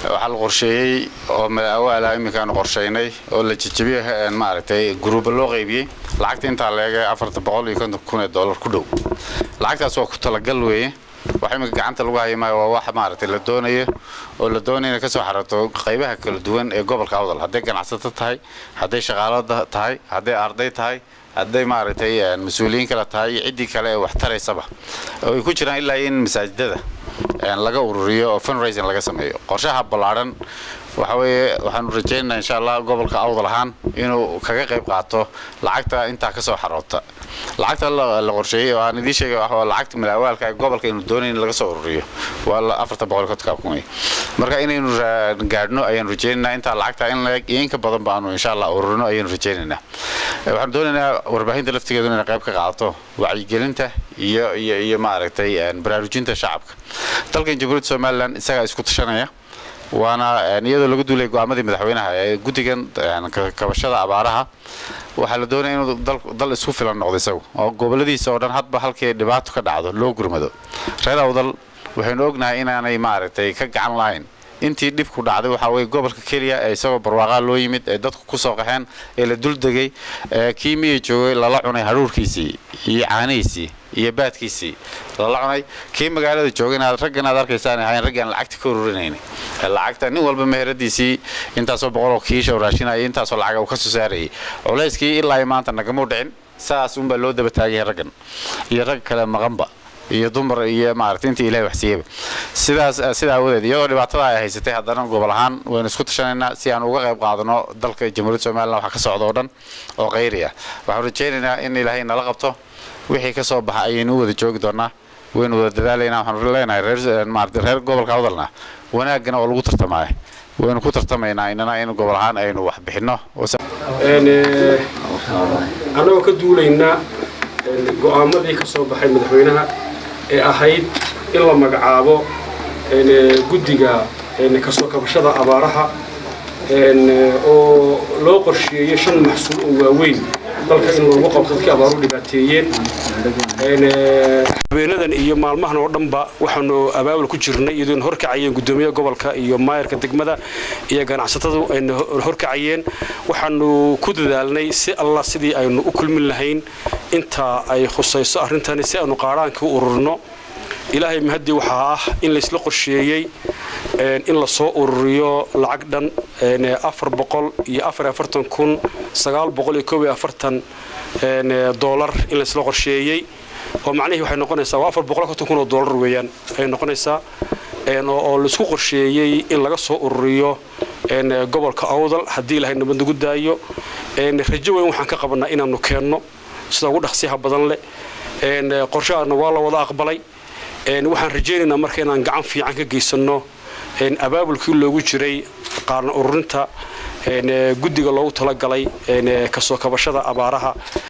waxaa la qorsheeyey oo madaawaalaa iminkaanu qorshaynay oo la jejebiyey maaragtay guruuba loo qaybiyey lacagta intaa leegay afarta boqol iyo konton kun ee dollar ku dhow lacagtaas waa ku talagal weeye wax iminka gacanta lagu haya maayo waa wax maaragtay la doonayo oo la doonaya inay ka soo xarato qaybaha kala duwan ee gobolka awdal hadday ganacsato tahay hadday shaqaalo tahay hadday arday tahay hadday maaragtay mas-uuliyiin kale tahay iyo ciddii kale ee wax taraysaba oo ay ku jiraan ilaa in masaajidada laga ururiyo oo fundraising laga sameeyo qorshaha ballaadhan waxa weeye waxaanu rajaynaynaa insha allah gobolka awdal ahaan inuu kaga qayb qaato lacagta intaa ka soo xaroota lacagta la qorsheeyey oo aan idiin sheegay waa lacagta malaawaalka ee gobolka aynu doonayn in laga soo ururiyo waa afarta boqol kontonka kun wey marka inaynu gaadhno ayaanu rajaynaynaa intaa lacagta in la iyo in ka badan baanu insha allah ururino ayaanu rajaynaynaa waxaanu doonaynaa warbaahinta laftigeedu inay qayb ka qaadato wacyigelinta iyo iyo iyo maaragtay baraarujinta shacabka dalkan jamhuuriyadda somalilan isagaa isku tashanaya waana iyadoo laga duulay go'aamadii madaxweynaha ee guddigan kabashada abaaraha waxaa la doonaya inuu dal isku filan noqdo isagu oo goboladiisa oo dhan hadba halkii dhibaato ka dhacdo loo gurmado reer awdal waxaynu ognahay inaanay maaragtay ka gacan lahayn intii dhibku dhacday waxaa weye gobolka keliya ee isagoo barwaaqaa loo yimid ee dadku ku soo qaxeen ee la dul degay ee kii miya joogay lala cunay hadhuurkiisii iyo caanihiisii iyo baadkiisii lala cunay kii magaalada joogayna raggan aad arkaysaan ahayn raggaan lacagta ka ururinayna lacagta nin walba meheradiisii intaasoo boqoloo kiisha raashinaya intaasoo lacaga uu ka soo saarayay culayskii ilaa maanta nagamuu dhicin saas unbaa loo daba taagaya raggan iyo rag kale maqanba iyo dumar iyo maaragtay intii ilahay waxsiiyeyba sidaas sidaa awadeed iyadoo dhibaatada ay haysatay haddana gobol ahaan waynu isku tashanaynaa si aan uga qayb qaadano dalka jamhuuriyadda somalilan waxa ka socda oo dhan oo qayri ah waxaanu rajaynaynaa in ilaahay nala qabto wixii ka soo baxa ayaynu u wada joogi doonaa waynu wada dadaalaynaa waxaanu leenahay reer maaragtay reer gobolka awdalna wanaaggana oo lagu tartamaya waynu ku tartamaynaa inana in gobol ahaan aynu wax bixinno annagoo ka duulaynaa go'aamadii ka soo baxay madaxweynaha ee ahayd in la magacaabo guddiga kasoo kabashada abaaraha oo loo qorsheeyey shan maxsuul oo waaweyn dalka in loogu qabto dadkii abaaru dhibaateeyeen habeenadan iyo maalmahan oo dhanba waxaanu abaabul ku jirnay iyadoona horkacayeen guddoomiyaha gobolka iyo maayarka degmada iyo ganacsatadu ayna horkacayeen waxaanu ku dadaalnay si allah sidii aynu u kulmin lahayn inta ay khusayso arrintani si aynu qaadhaankii u ururino ilaahay mahadii waxaa ah in laysla qorsheeyey in lasoo ururiyo lacag dhan afar boqol iyo afar afartan kun sagaal boqol iyo koob iyo afartan doolar in laysla qorsheeyey oo macnihii waxay noqonaysaa waa afar boqol konton kun oo doolar weeyaan ay noqonaysaa oo laisku qorsheeyey in laga soo ururiyo gobolka awdal haddii ilaahay nabad nagu daayo rajo weyn waxaan ka qabanaa inaanu keenno sida ugu dhaqsiyaha badan leh qorshahaana waa la wada aqbalay waxaan rajaynaynaa marka inaan gacan fiican ka geysanno abaabulkii loogu jiray qaarna ururinta guddiga loogu talagalay kasoo kabashada abaaraha